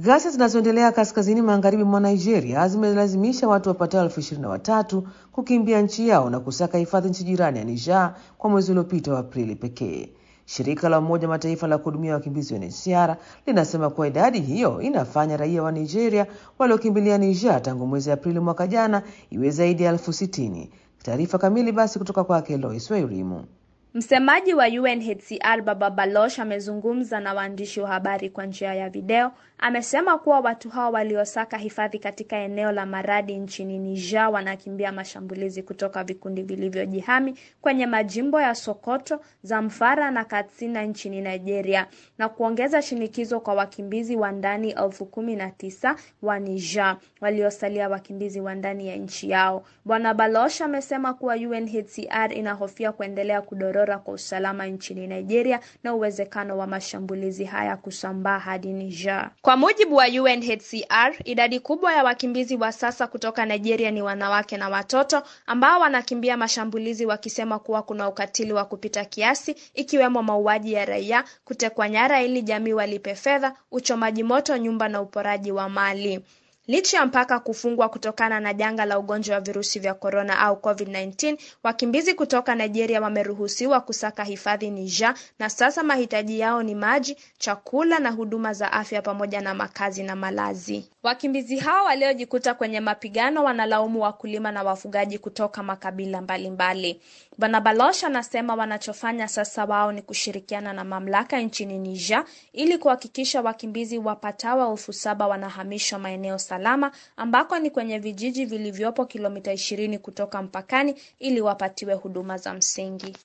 Ghasia zinazoendelea kaskazini magharibi mwa Nigeria zimelazimisha watu wapatao elfu ishirini na watatu kukimbia nchi yao na kusaka hifadhi nchi jirani ya Niger kwa mwezi uliopita wa Aprili pekee. Shirika la Umoja Mataifa la kuhudumia wakimbizi UNHCR linasema kuwa idadi hiyo inafanya raia wa Nigeria waliokimbilia Niger tangu mwezi Aprili mwaka jana iwe zaidi ya elfu sitini. Taarifa kamili basi kutoka kwake Lois Wairimu. Msemaji wa UNHCR Baba Baloch amezungumza na waandishi wa habari kwa njia ya video. Amesema kuwa watu hao waliosaka hifadhi katika eneo la Maradi nchini Niger wanakimbia mashambulizi kutoka vikundi vilivyojihami kwenye majimbo ya Sokoto, Zamfara na Katsina nchini Nigeria na kuongeza shinikizo kwa wakimbizi wa ndani elfu kumi na tisa wa Niger waliosalia wakimbizi wa ndani ya nchi yao. Bwana Baloch amesema kuwa UNHCR inahofia kuendelea kudorora kwa usalama nchini Nigeria na uwezekano wa mashambulizi haya kusambaa hadi Niger. Kwa mujibu wa UNHCR, idadi kubwa ya wakimbizi wa sasa kutoka Nigeria ni wanawake na watoto ambao wanakimbia mashambulizi wakisema kuwa kuna ukatili wa kupita kiasi ikiwemo mauaji ya raia, kutekwa nyara ili jamii walipe fedha, uchomaji moto nyumba na uporaji wa mali. Licha ya mpaka kufungwa kutokana na janga la ugonjwa wa virusi vya korona au COVID-19, wakimbizi kutoka Nigeria wameruhusiwa kusaka hifadhi Niger, na sasa mahitaji yao ni maji, chakula na huduma za afya pamoja na makazi na malazi. Wakimbizi hao waliojikuta kwenye mapigano wanalaumu wakulima na wafugaji kutoka makabila mbalimbali. Bwana Baloch anasema wanachofanya sasa wao ni kushirikiana na mamlaka nchini Niger ili kuhakikisha wakimbizi wapatao elfu saba wanahamishwa maeneo salama ambako ni kwenye vijiji vilivyopo kilomita ishirini kutoka mpakani ili wapatiwe huduma za msingi.